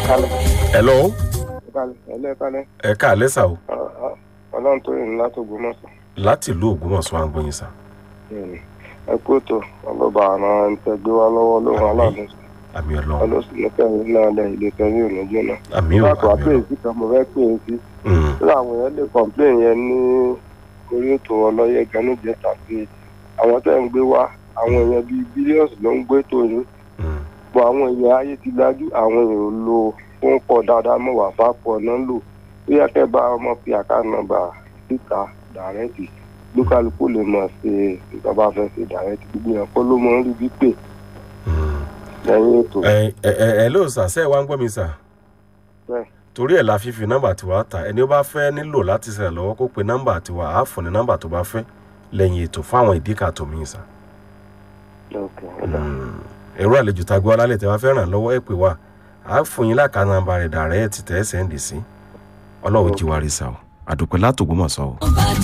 kálẹ̀ hello ẹ kálẹ̀ ẹlẹ́ kálẹ̀ ẹ káàlẹ́ sà o ọlọ́run tó yìn látò gbọmọ̀sán láti ìlú ògbómọ̀ṣọ́ à ń gbóyin sà ẹ kú ètò ọlọ́ba àrùn ẹ̀ńtẹ́gbé wa lọ́wọ́ lóhun aláàbò àmì ọlọ́run ọlọ́sùn ní kẹrin náà lẹ ilé kẹrin òní jóná. àmì ò láti wá àmì pé ọlọ́run èsì kan mo fẹ́ pè é sí Mm, tí àwọn èèyàn lè kọ̀m̀pléìn yẹn ní orí ètò ọlọ́yẹ ganújẹ tàbí àwọn tẹ́ ń gbé wá àwọn èèyàn bíi bílíọ̀nù ló ń gbé tó yín mm, bọ̀ àwọn èèyàn ayé ti dájú àwọn èèyàn ò lo fún pọ̀ dáadáa mọ̀ wá bá pọ̀ náà lò ó yẹ kẹ́ bá ọmọ fi àká nọ́mbà síta dàrẹ́tì lókàlùkù lè mọ̀ ṣe nǹkan bá fẹ́ ṣe dàrẹ́tì gbogbo yẹn kó ló mọ̀ ń rí bí pè mm. lẹ́yìn ètò ẹ ẹ ẹ ẹ ló sà sẹ́ẹ̀ wá ń gbọ́ mi sà bẹ́ẹ̀. torí ẹ̀ la fífi nọ́mbà tiwa ta ẹni ó bá fẹ́ nílò láti ṣẹlẹ̀ lọ́wọ́ kó pe nọ́mbà tiwa á fún ní nọ́mbà tó bá fẹ́ lẹ́yìn ètò fáwọn ìdíkà tó mí sà Okay, ó dà. Mm, ẹ̀rọ àlejò tá a gbọ́ alálẹ̀ tẹ́ wá fẹ́ ràn lọ́wọ́ ẹ̀ pè wá á fún yín láka nọ́mbà rẹ̀ dàrẹ́ ti tẹ́ sẹ́ǹdì sí ọlọ́run jí wa rí sà o àdùpẹ́ látògbómọ̀ṣọ́ o.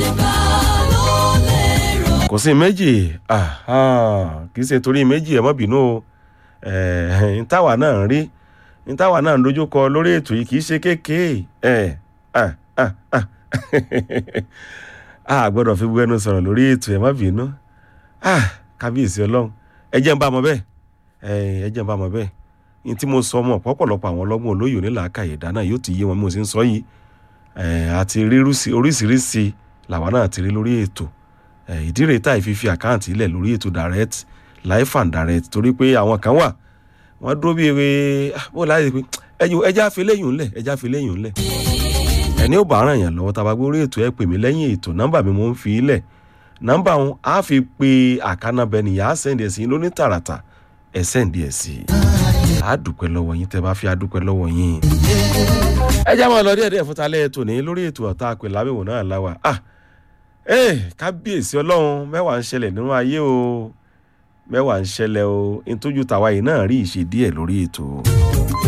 kò sí méjì ah, ah, kì í ṣe torí méjì ẹ mọ́ bínú o Eh, ntáwa náà ń rí ntáwa náà ń dojúkọ lórí ètò yìí kì í ṣe kéékèé ẹ ah, ah, ah. a gbọ́dọ̀ fi bu ẹnu sọ̀rọ̀ lórí ètò ẹ má bínú Ah, kábíyèsí ọlọ́run ẹ jẹ́ ń bá mọ bẹ́ẹ̀ Eh, ẹ jẹ́ ń bá mọ bẹ́ẹ̀ ní tí mo sọ mọ̀ pọ̀pọ̀lọpọ̀ àwọn ọlọ́gbọ́n olóyè onílàákàyè dáná yóò ti yé wọn bí mo ṣe ń sọ yìí Eh, àti rírúsí oríṣiríṣi làwa náà ti rí lórí ètò Eh, ìdí rèé tá ìfífi àkáǹtì ilẹ̀ lórí ètò direct life and direct torí pé àwọn kan wà wọ́n dúró bí ewé bó láti pé ẹjọ ẹjẹ àfiléyìn ńlẹ̀ ẹjẹ àfiléyìn ńlẹ̀ ẹni ò bá ràn yàn lọ́wọ́ tá a bá gbé orí ètò ẹ pè mí lẹ́yìn ètò nọ́mbà mi mo ń fi ilẹ̀ nọ́mbà òun á fi pe àkànnàbẹ nìyà á sẹ́ndì ẹ̀ sí i lóní tààràtà ẹ̀ sẹ́ndì ẹ̀ sí i á dúpẹ́ lọ́wọ́ yín tẹ́ bá fi á dúpẹ́ lọ́wọ́ yín. ẹ já máa lọ díẹ̀ díẹ̀ fún talẹ́ ètò ní lórí ètò ọ̀tá àpè lábẹ́wò náà láwà ah ẹ kábíyèsí ọlọ́run mẹ́wàá ń ṣẹlẹ̀ nínú ayé o mẹ́wàá ń ṣẹlẹ̀ o ntójú tàwa yìí náà rí ìṣe díẹ̀ lórí ètò.